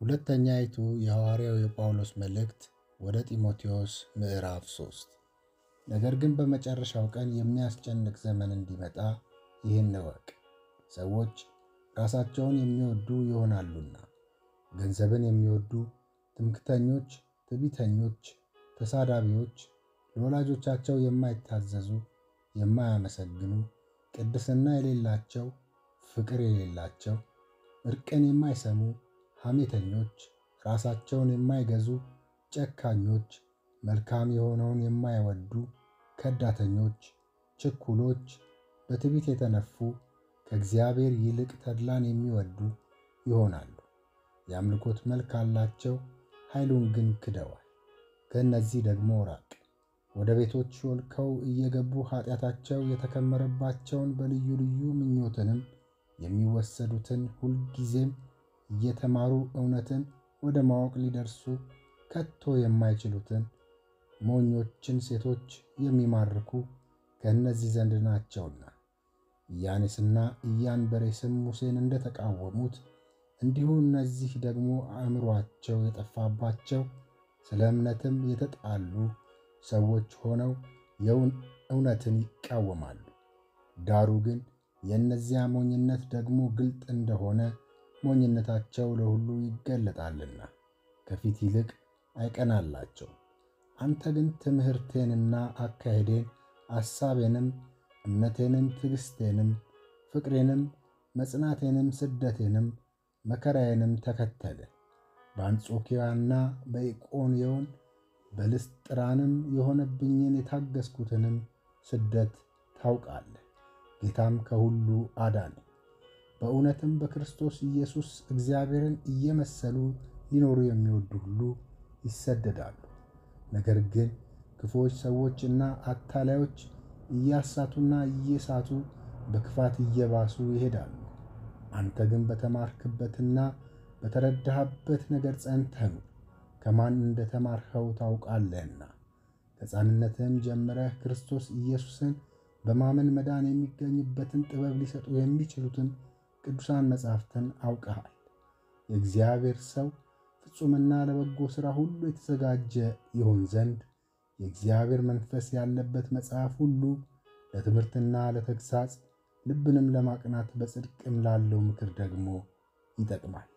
ሁለተኛይቱ የሐዋርያው የጳውሎስ መልእክት ወደ ጢሞቴዎስ ምዕራፍ 3 ነገር ግን በመጨረሻው ቀን የሚያስጨንቅ ዘመን እንዲመጣ ይህን እወቅ። ሰዎች ራሳቸውን የሚወዱ ይሆናሉና፣ ገንዘብን የሚወዱ፣ ትምክተኞች፣ ትዕቢተኞች፣ ተሳዳቢዎች፣ ለወላጆቻቸው የማይታዘዙ፣ የማያመሰግኑ፣ ቅድስና የሌላቸው፣ ፍቅር የሌላቸው፣ እርቅን የማይሰሙ፣ ሐሜተኞች፣ ራሳቸውን የማይገዙ፣ ጨካኞች፣ መልካም የሆነውን የማይወዱ፣ ከዳተኞች፣ ችኩሎች፣ በትዕቢት የተነፉ፣ ከእግዚአብሔር ይልቅ ተድላን የሚወዱ ይሆናሉ። የአምልኮት መልክ አላቸው፣ ኃይሉን ግን ክደዋል። ከእነዚህ ደግሞ ራቅ። ወደ ቤቶች ሾልከው እየገቡ ኃጢአታቸው የተከመረባቸውን በልዩ ልዩ ምኞትንም የሚወሰዱትን ሁልጊዜም እየተማሩ እውነትን ወደ ማወቅ ሊደርሱ ከቶ የማይችሉትን ሞኞችን ሴቶች የሚማርኩ ከእነዚህ ዘንድ ናቸውና። ኢያኔስና ኢያንበሬስም ሙሴን እንደተቃወሙት እንዲሁ እነዚህ ደግሞ አእምሮአቸው የጠፋባቸው ስለ እምነትም የተጣሉ ሰዎች ሆነው እውነትን ይቃወማሉ። ዳሩ ግን የእነዚያ ሞኝነት ደግሞ ግልጥ እንደሆነ ሞኝነታቸው ለሁሉ ይገለጣልና ከፊት ይልቅ አይቀናላቸው። አንተ ግን ትምህርቴንና አካሄዴን አሳቤንም እምነቴንም ትዕግሥቴንም ፍቅሬንም መጽናቴንም ስደቴንም መከራዬንም ተከተለ። በአንጾኪያና በኢቆንዮን በልስጥራንም የሆነብኝን የታገስኩትንም ስደት ታውቃለህ። ጌታም ከሁሉ አዳነኝ። በእውነትም በክርስቶስ ኢየሱስ እግዚአብሔርን እየመሰሉ ሊኖሩ የሚወዱ ሁሉ ይሰደዳሉ። ነገር ግን ክፉዎች ሰዎችና አታላዮች እያሳቱና እየሳቱ በክፋት እየባሱ ይሄዳሉ። አንተ ግን በተማርክበትና በተረዳህበት ነገር ጸንተህ ኑር፣ ከማን እንደ ተማርኸው ታውቃለህና። ከሕፃንነትህም ጀምረህ ክርስቶስ ኢየሱስን በማመን መዳን የሚገኝበትን ጥበብ ሊሰጡ የሚችሉትን ቅዱሳን መጻሕፍትን አውቀሃል። የእግዚአብሔር ሰው ፍጹምና ለበጎ ሥራ ሁሉ የተዘጋጀ ይሆን ዘንድ የእግዚአብሔር መንፈስ ያለበት መጽሐፍ ሁሉ ለትምህርትና ለተግሣጽ ልብንም ለማቅናት በጽድቅም ላለው ምክር ደግሞ ይጠቅማል።